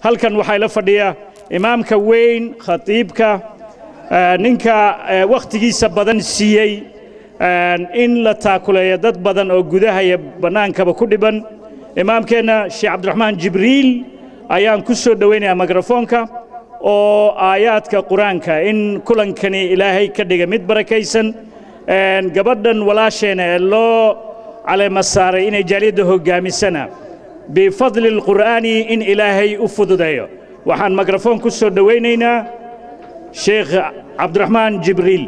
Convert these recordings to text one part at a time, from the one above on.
halkan waxaa ila fadhiya imaamka weyn khatiibka eh, ninka eh, wakhtigiisa badan siiyey eh, in la taakuleeyo dad badan oo gudaha iyo bannaankaba ku dhiban imaamkeenna sheekh cabdiraxmaan jibriil ayaan ku soo dhowaynayaa mikrofoonka oo aayaadka qur-aanka in kulankani ilaahay ka dhiga mid barakaysan een, gabadhan walaasheena ee loo caleema saaray inay jaaliyadda hoggaamisana bifadli alqur'aani in ilaahay u fududeeyo waxaan mikrofoon ku soo dhowaynaynaa sheekh cabdiraxmaan jibriil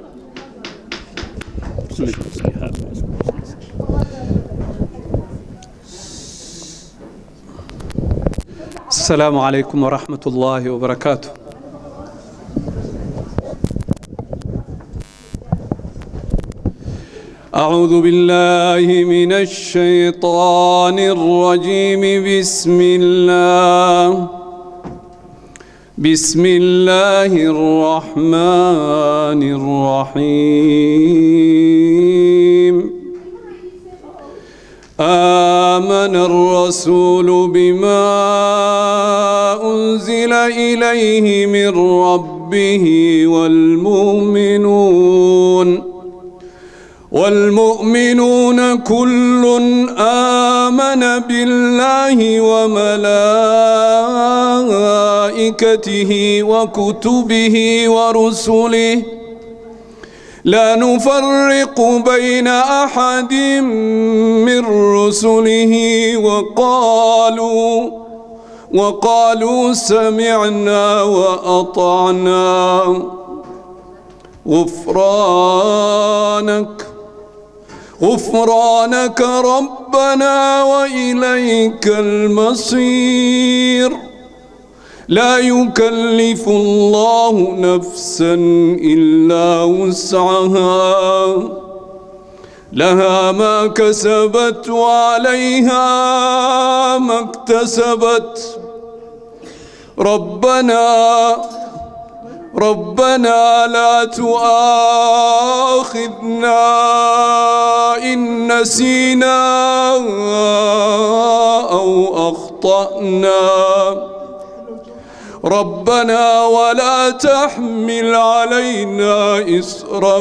السلام عليكم ورحمة الله وبركاته أعوذ بالله من الشيطان الرجيم بسم الله بسم الله الرحمن الرحيم آمن الرسول بما أنزل إليه من ربه والمؤمنون والمؤمنون كل آمن بالله وملائكته وكتبه ورسله لا نفرق بين أحد من رسله وقالوا وقالوا سمعنا وأطعنا غفرانك غفرانك ربنا وإليك المصير لا يكلف الله نفسا إلا وسعها لها ما كسبت وعليها ما اكتسبت ربنا ربنا لا تؤاخذنا إن نسينا أو أخطأنا ربنا ولا تحمل علينا إسرا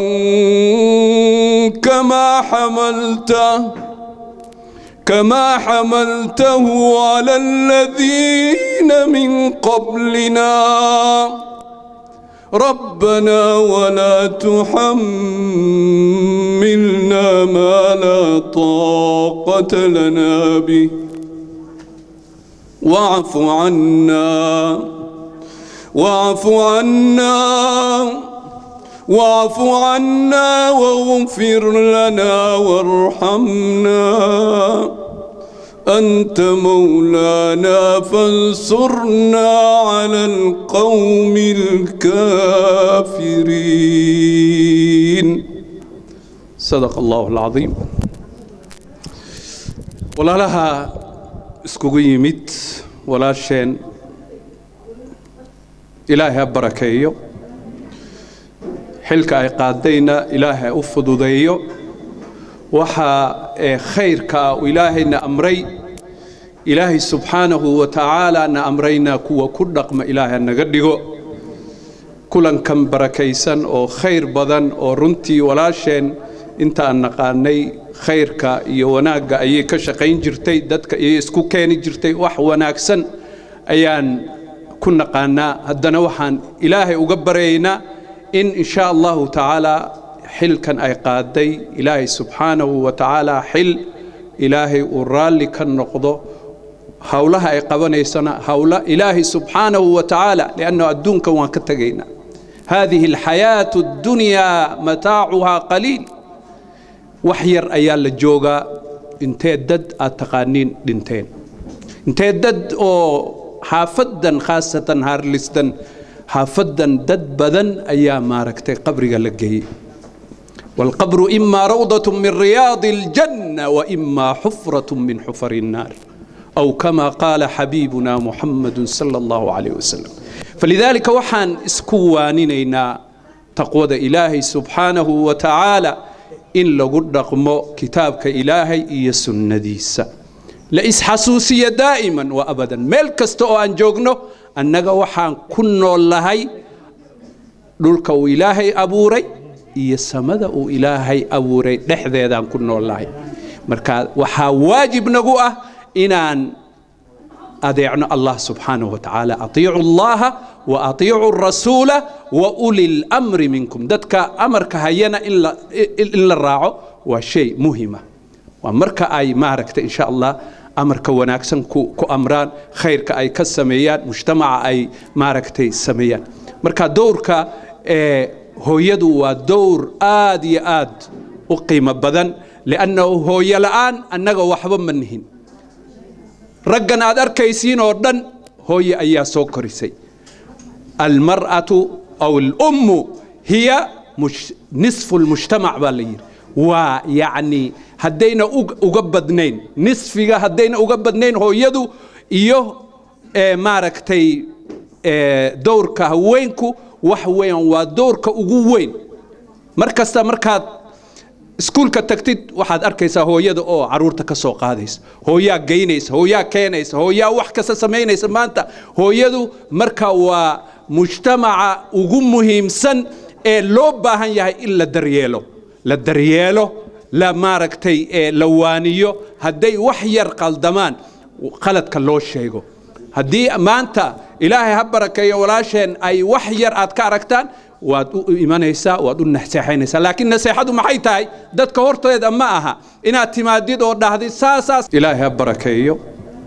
كما حملته كما حملته على الذين من قبلنا ربنا ولا تحملنا ما لا طاقة لنا به واعف عنا واعف عنا واعف عنا واغفر لنا وارحمنا أنت مولانا فانصرنا على القوم الكافرين صدق الله العظيم ولا لها اسكوغو يميت ولا شين ilaahay ha barakeeyo xilka ay qaadayna ilaahay u fududeeyo waxaa ee khayrka uu ilaahayna amray ilaahay subxaanahu wa tacaala na amrayna kuwa ku dhaqma ilaahay naga dhigo kulankan barakaysan oo khayr badan oo runtii walaasheen intaan naqaanay khayrka iyo wanaagga ayay ka shaqayn jirtay dadka ayay isku keeni jirtay wax wanaagsan ayaan ku naqaanaa haddana waxaan ilaahay uga baryaynaa in insha allahu tacaala xilkan ay qaaday ilaahay subxaanahu wa tacaala xil ilaahay uu raalli ka noqdo howlaha ay qabanaysana howla ilaahay subxaanahu wa tacaala liannahu adduunkan waan ka tegaynaa hadihi alxayaatu addunyaa mataacuhaa qaliil wax yar ayaa la joogaa intee dad aad taqaaniin dhinteen intee dad oo xaafadan khaasatan harlistan xaafadan dad badan ayaa maaragtay qabriga la geeyey والقبر إما روضة من رياض الجنة وإما حفرة من حفر النار أو كما قال حبيبنا محمد صلى الله عليه وسلم فلذلك وحان اسكوانينينا تقوى إلهي سبحانه وتعالى إن لقد رقم كتابك إلهي إيا سنديسا la isxasuusiya daa'iman wa abadan meel kasta oo aan joogno annaga waxaan ku noollahay dhulka uu ilaahay abuuray iyo samada uu ilaahay abuuray dhexdeedaan ku noollahay marka waxaa waajib nagu ah inaan adeecno allah subxaanahu wa tacaala atiicu allaha wa atiicu rasuula wa uli lamri minkum dadka amarka hayana in la raaco waa shay muhima waa marka ay maaragta insha allah amarka wanaagsan ku amraan khayrka ay ka sameeyaan mujtamaca ay maaragtay sameeyaan marka dowrka hooyadu waa dowr aad iyo aad u qiimo badan liannahu hooyo la'aan annaga waxba ma nihin raggan aad arkaysiin oo dhan hooye ayaa soo korisay almar'atu aw alummu hiya nisfu lmujtamac baa la yidhi waa yacni haddayna uga badnayn nisfiga haddayna uga badnayn hooyadu iyo maaragtay dowrka haweenku wax weeyaan waa dowrka ugu weyn mar kasta markaad iskuulka tagtid waxaad arkaysaa hooyada oo caruurta ka soo qaadaysa hooyaa geynaysa hooyaa keenaysa hooyaa wax kasta samaynaysa maanta hooyadu marka waa mujtamaca ugu muhiimsan ee loo baahan yahay in la daryeelo la daryeelo la maaragtay la waaniyo hadday wax yar qaldamaan qaladka loo sheego haddii maanta ilaahay ha barakeeyo walaasheen ay wax yar aad ka aragtaan waad u imanaysaa waad u naseexaynaysaa laakiin naseexadu maxay tahay dadka horteeda ma aha inaad timaadid oo dhahdid saasaas ilaahay ha barakeeyo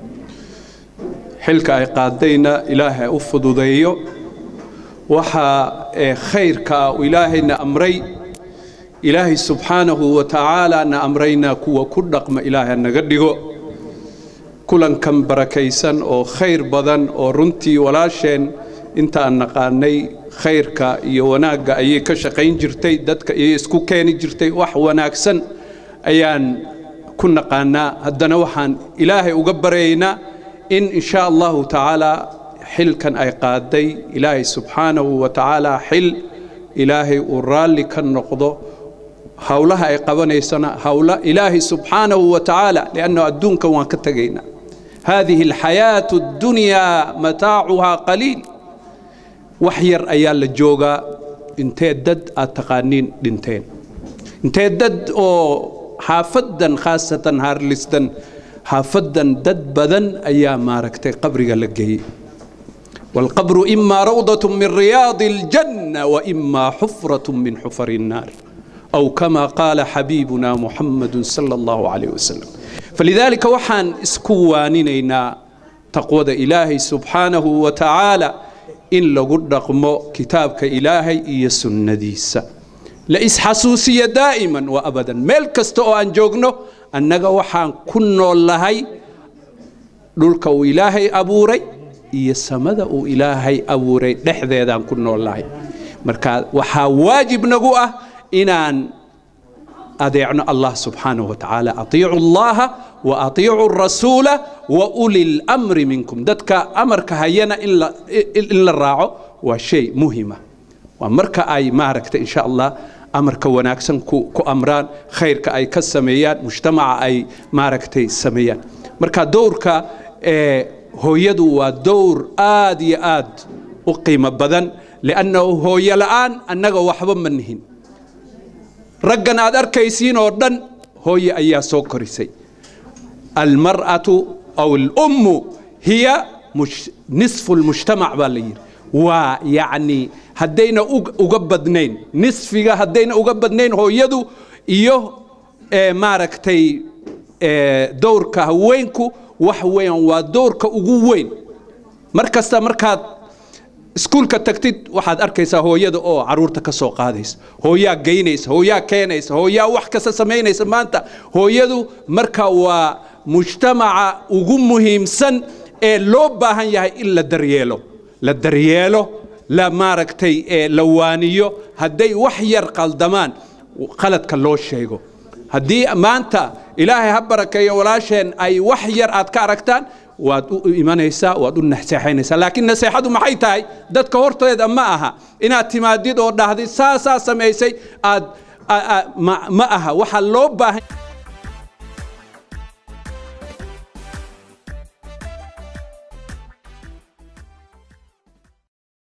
xilka ay qaadayna ilaahay ha u fududeeyo waxaa khayrka uu ilaahayna amray ilaahay subxaanahu wa tacaala na amrayna kuwa ku dhaqma ilaahay naga dhigo kulankan barakaysan oo khayr badan oo runtii walaasheen inta aan naqaanay khayrka iyo wanaagga ayay ka shaqayn jirtay dadka ayay isku keeni jirtay wax wanaagsan ayaan ku naqaanaa haddana waxaan ilaahay uga baryaynaa in insha allahu tacaala xilkan ay qaaday ilaahay subxaanahu wa tacaala xil ilaahay uu raalli ka noqdo howlaha ay qabanaysana howla ilaahay subxaanahu wa tacaala liannahu adduunkan waan ka tegaynaa هذه الحياة الدنيا متاعها قليل وحير أيا لجوغا انتي دد أتقانين دنتين انتي دد أو حافدا خاصة هارلستن حافدا دد بدن أيا ماركتي قبري لقي والقبر إما روضة من رياض الجنة وإما حفرة من حفر النار أو كما قال حبيبنا محمد صلى الله عليه وسلم فلذلك وحان اسكوانينينا تقوى إلهي سبحانه وتعالى إن لقد رقم كتابك إلهي إيا سنديسة لإس حسوسية دائما وأبدا ملكستو أن جوغنو أنك وحان كنو اللهي دولك إلهي أبوري إيا سمد إلهي أبوري دحذيذان كنو اللهي مركا وحا واجب نقوة إنان أديعنا الله سبحانه وتعالى أطيعوا الله وأطيعوا الرسول وأولي الأمر منكم دتك أمرك هينا إلا إلا الراعو وشيء مهمة وأمرك أي معركة إن شاء الله أمرك وناكسن كو, كو أمران خيرك أي كالسميات مجتمع أي معركة السميات مركا دورك إيه هو يدو ودور آد آد أقيم بدن لأنه هو يلآن أنه وحبا منهن raggan aad arkaysiin oo dhan hooye ayaa soo korisay almar'atu aw alummu hiya nisfu lmujtamac baa la yidhi waa yacni haddayna uga badnayn nisfiga haddayna uga badnayn hooyadu iyo maaragtay dowrka haweenku wax weeyaan waa dowrka ugu weyn mar kasta markaad iskuulka tagtid waxaad arkaysaa hooyada oo caruurta ka soo qaadaysa hooyaa geynaysa hooyaa keenaysa hooyaa wax kasta samaynaysa maanta hooyadu marka waa mujtamaca ugu muhiimsan ee loo baahan yahay in la daryeelo la daryeelo la maaragtay la waaniyo hadday wax yar qaldamaan qaladka loo sheego haddii maanta ilaahay ha barakeeyo walaasheen ay wax yar aad ka aragtaan waad u imanaysaa waad u naseexaynaysaa laakiin naseexadu maxay tahay dadka horteeda ma aha inaad timaadid oo dhahdid saasaa samaysay aad ma aha waxaa loo baahan